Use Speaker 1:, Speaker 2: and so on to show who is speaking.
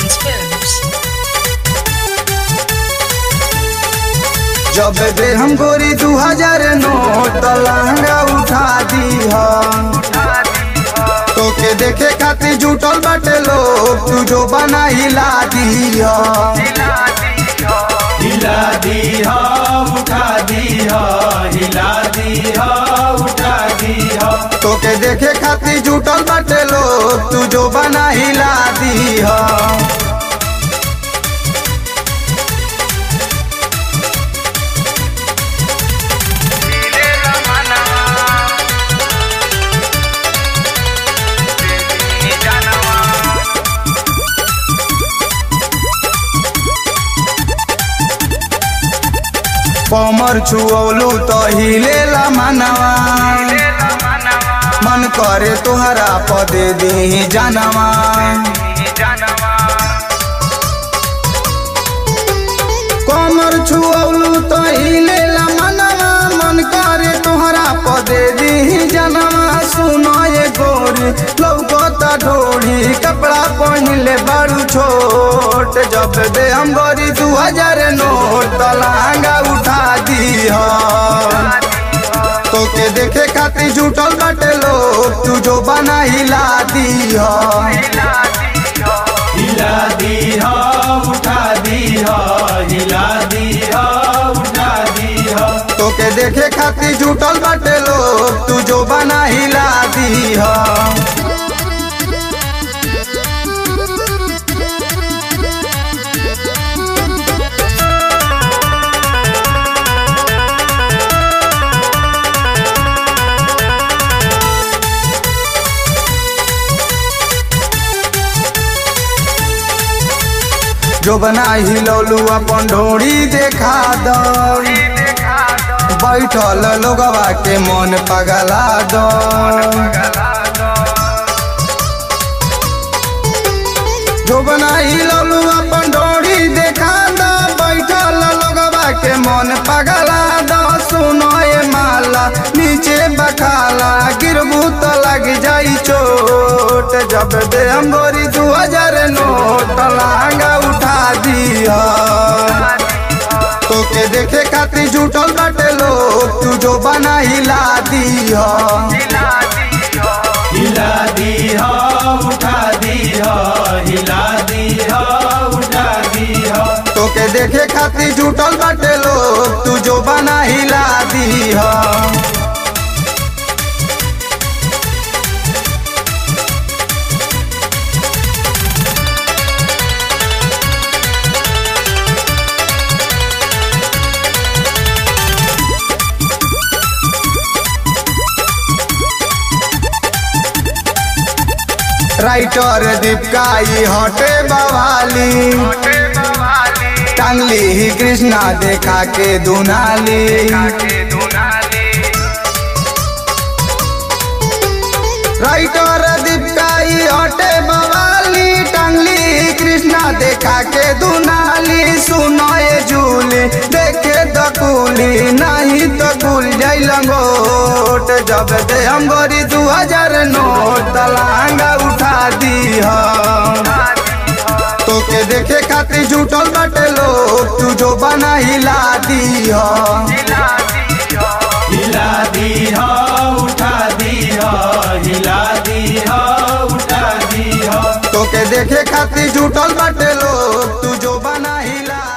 Speaker 1: Presents Films.
Speaker 2: जब दे हम गोरी दू हजार नोट त लहंगा उठा दी तोके देखे खातिर जुटल बाटे लोग तू जो बना हिला दी
Speaker 3: हिला दीहा उठा दीहा हिला दीहा उठा दीहा
Speaker 2: तोके देखे खातिर जुटल बाटे लोग तू जो बना हिला दी कमर छुअलू तो हिलेला मनवा मन करे तोहरा पदे दी जानवा कमर छुअलू तो हिलेला मनवा मन करे तोहरा पदे दी जानवा सुनो ये गोरी लौकता ढोड़ी कपड़ा पहनले बारू छोट जब दे हम गोरी दू हजार नोट त लहंगा उठा दी तोके देखे खातिर जुटल बाटे लोग तू जो बना हिला दी
Speaker 3: हिला दीहा उठा दीहा हिला दीहा उठा दीहा
Speaker 2: तोके देखे खातिर जुटल बाटे लोग तू जो बना हिला दी जो बना हिलौलू अपन ढोड़ी देखा दो बैठल लोगवा के मन पगला दो जो बनाई ललू अपन डोरी देखा दो बैठल लोगवा के मन पगला दो सुनो ये माला नीचे बखाला गिरबू तो लग जाई चोट जब दे हम गोरी दू हजार नोट लहंगा उठा दिया तोके देखे खातिर जुटल बाटे लोग तू जो बना हिला दिया
Speaker 3: हिला दीहा उठा दीहा हिला दीहा उठा दीहा
Speaker 2: तोके देखे खातिर जुटल बाटे लोग तू जो बना हिला दिया राइटर दीपकाई हटे बवाली टांगली ही कृष्णा देखा के दुनाली राइटर दीपकाई हटे बवाली टांगली ही कृष्णा देखा के दुनाली सुनो ये झूली देखे दकुली नहीं तो कुल जाई लंगोट जब दे हम गोरी दू हजार नोट तलांगा उठा दी तोके देखे खातिर जुटल बाटे लोग तू जो बना हिला दी
Speaker 3: हिला दीहा उठा दीहा हिला दीहा उठा दीहा
Speaker 2: तोके देखे खातिर जुटल बाटे लोग तू जो बना हिला